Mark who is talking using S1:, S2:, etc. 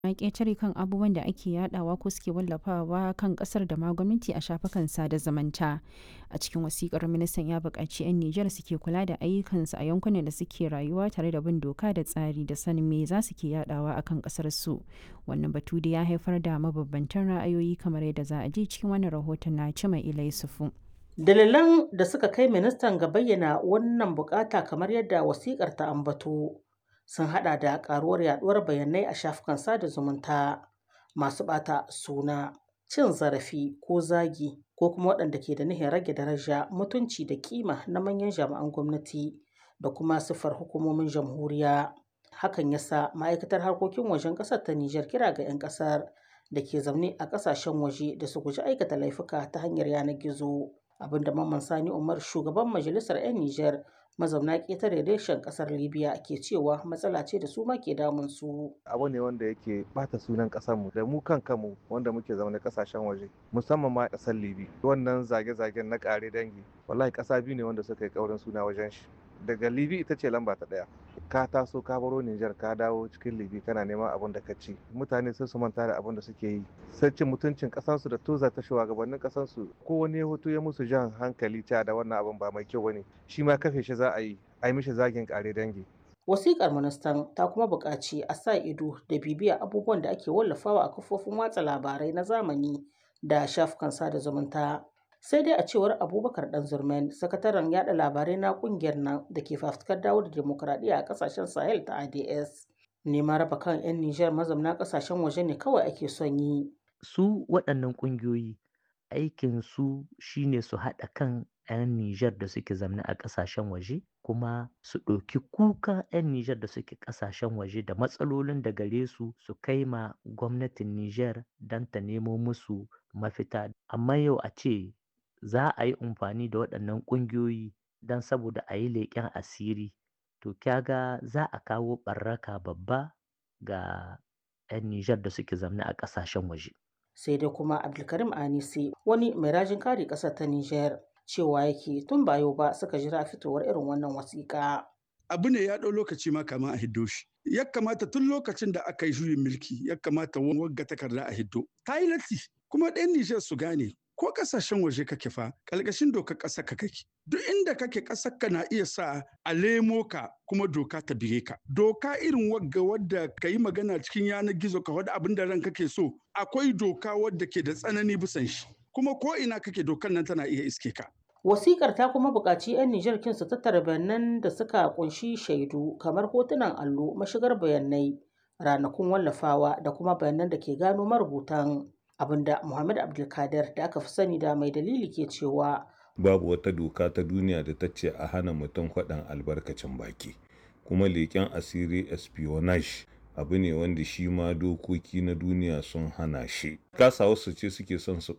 S1: na ƙetare kan abubuwan da ake yadawa ko suke wallafawa kan kasar da ma gwamnati a shafukan sada zumunta a cikin wasikar ministan ya buƙaci 'yan nijar suke kula da ayyukansu a yankunan da suke rayuwa tare da bin doka da tsari da sanin me za su ke yadawa akan kasar su wannan batu da ya haifar da mabambantan ra'ayoyi kamar yadda za a ji cikin wannan rahoton na cima ilai sufu
S2: dalilan da suka kai ministan ga bayyana wannan bukata kamar yadda wasikar ta ambato sun hada da karuwar yaduwar bayanai a shafukan sada zumunta masu bata suna cin zarafi ko zagi ko kuma waɗanda ke da nihin rage daraja mutunci da kima na manyan jami'an gwamnati da kuma siffar hukumomin jamhuriya hakan yasa ma'aikatar harkokin wajen ƙasar ta Nijar kira ga 'yan ƙasar da ke zaune a ƙasashen waje da su guji aikata laifuka ta hanyar yanar gizo abinda Mamman Sani Umar shugaban majalisar 'yan Nijar mazauna ƙetare reshen ƙasar libya ke cewa matsala ce da su ma ke damun su
S3: abu ne wanda yake bata sunan ƙasarmu da mu kan kanmu wanda muke zama ƙasashen waje musamman ma ƙasar libya wannan zage-zagen na ƙare dangi wallahi ƙasa biyu ne wanda suka yi ƙaurin suna wajen shi daga libi ita ce lamba ta ɗaya ka taso ka baro Nijar ka dawo cikin libi kana neman abin da ka ci mutane sai su manta da abin da suke yi sai cin mutuncin kasansu da toza ta shugabannin kasansu ko wani hoto ya musu jan hankali ta da wannan abin ba mai kyau bane shi ma kafe shi za a yi a yi mishi zagin kare dangi
S2: Wasiƙar ministan ta kuma buƙaci a sa ido da bibiya abubuwan da ake wallafawa a kafofin watsa labarai na zamani da shafukan sada zumunta. sai dai a cewar abubakar dan zurmen sakataren yada labarai na kungiyar nan da ke fafutukar dawo da demokuraɗiyya a kasashen sahel ta ads neman raba kan 'yan nijar mazamna kasashen waje ne kawai ake son yi
S4: su waɗannan ƙungiyoyi aikin su shine su haɗa kan 'yan nijar da suke zamne a ƙasashen waje kuma su ɗauki kuka 'yan nijar da suke ƙasashen waje da matsalolin da gare su su kai ma gwamnatin nijar don ta nemo musu mafita amma yau a ce za a yi amfani da waɗannan ƙungiyoyi don saboda a yi leƙen asiri to kyaga za a kawo ɓarraka babba ga 'yan Nijar da suke zamne a ƙasashen waje.
S2: sai dai kuma abdulkarim anisi wani mai rajin kare ƙasar ta Nijar cewa yake tun ba yau ba suka jira fitowar irin wannan wasiƙa.
S5: abu ne ya ɗau lokaci ma kama a hiddo shi ya kamata tun lokacin da aka yi juyin mulki ya kamata wagga takarda a hiddo ta yi latti kuma ɗan Nijar su gane ko kasashen waje kake fa ƙarƙashin dokar ƙasar ka kake duk inda kake ƙasar ka na iya sa a lemo ka kuma doka ta bige ka doka irin wagga wadda ka yi magana cikin yanar gizo ka wadda abin da ran kake so akwai doka wadda ke da tsanani bisan shi kuma ko ina kake dokar nan tana iya iske ka
S2: Wasikar ta kuma buƙaci 'yan Nijar kin su tattara bayanan da suka kunshi shaidu kamar hotunan allo, mashigar bayanai, ranakun wallafawa da kuma bayanan da ke gano marubutan. abinda Muhammad Abdulkadir da aka fi sani da mai dalili ke cewa
S6: babu wata doka ta duniya da ta ce a hana mutum faɗan albarkacin baki kuma leƙen asiri espionage abu ne wanda shi ma dokoki na duniya sun hana shi kasa wasu ce suke son su